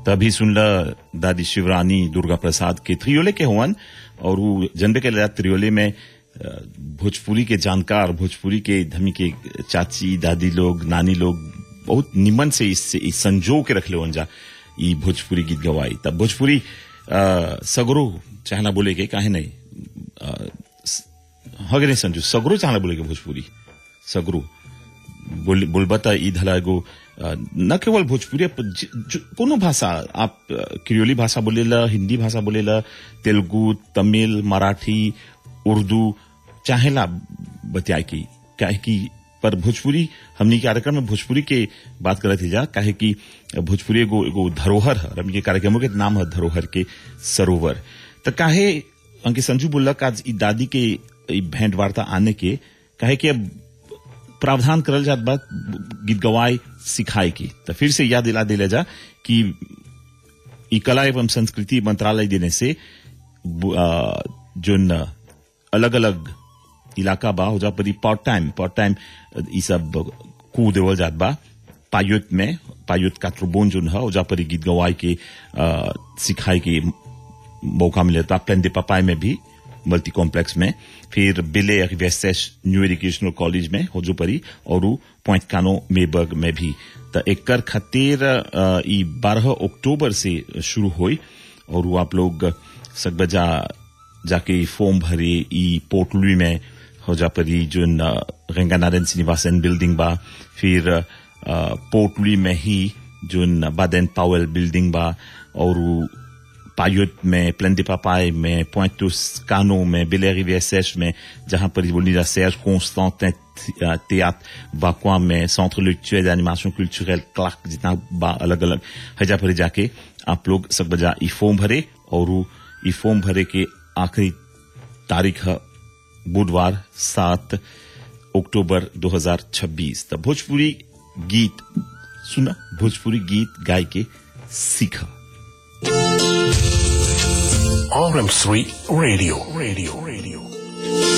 तभी सुनला दादी शिवरानी दुर्गा प्रसाद के त्रियोले के हुवन और वो जनबे के लिए त्रियोले में अ, भोजपुरी के जानकार भोजपुरी के धमी के चाची दादी लोग नानी लोग बहुत निमन से इस, इस संजो के रख ले जा ई भोजपुरी गीत गवाई तब भोजपुरी अ, सगरो चाहना बोले के काहे नहीं अ, स- हगे नहीं संजू सगरो चाहना बोले के भोजपुरी सगरो बोल बोलबता ई धला एगो अ, न केवल भोजपुरी प- ज- ज- कोनो भाषा आप अ, क्रियोली भाषा बोलेला हिंदी भाषा बोलेला तेलुगु तमिल मराठी उर्दू चाहेला बतियाए की काहे की पर भोजपुरी हमनी के कार्यक्रम में भोजपुरी के बात करत ही जा काहे की भोजपुरी एगो एगो धरोहर है और हमनी के कार्यक्रमों के नाम है धरोहर के सरोवर त काहे अंके संजू बोलला का आज ई दादी के ई भेंट वार्ता आने के काहे कि अब प्रावधान करल जात बा गीत गवाए सिखाए की तो फिर से याद दिला दिला जा कि ई कला एवं संस्कृति मंत्रालय देने से बु- आ, जोन अलग अलग इलाका बा हो जा परी पार्ट टाइम पार्ट टाइम ई सब कू देवल जात बा पायुत में पायुत कात्रोबोन जोन है हो जा परी गीत गवाए के आ, सिखाए के मौका मिले था प्लेन दे पपाई में भी मल्टी कॉम्प्लेक्स में फिर बिले वेस्टेश न्यू एजुकेशनल कॉलेज में हो जो परी और पॉइंट कानो मेबर्ग में भी तो एकर खातिर अ, ई बारह अक्टूबर से शुरू हुई और वो आप लोग सकबजा जाके ई फॉर्म भरे ई पोर्टलुई में हो जा परी जो गंगा नारायण श्रीनिवासन बिल्डिंग बा फिर अ, पोर्टलुई में ही जो बादेन पावेल बिल्डिंग बा और उ पायुत में प्लेन पापाई में पोइंटुस कानो में बेलेरी सैश में जहां पर बोली जा serge Constantin théâtre वाकुआ में centre literature animation cultural Clark जितना बा अलग अलग हजा पर जाके आप लोग सब बजा ई फॉर्म भरे और उ ई फॉर्म भरे के आखिरी तारीख है बुधवार सात अक्टूबर 2026 तब भोजपुरी गीत सुना भोजपुरी गीत गाय के सीखा RM3 Radio. Radio. Radio.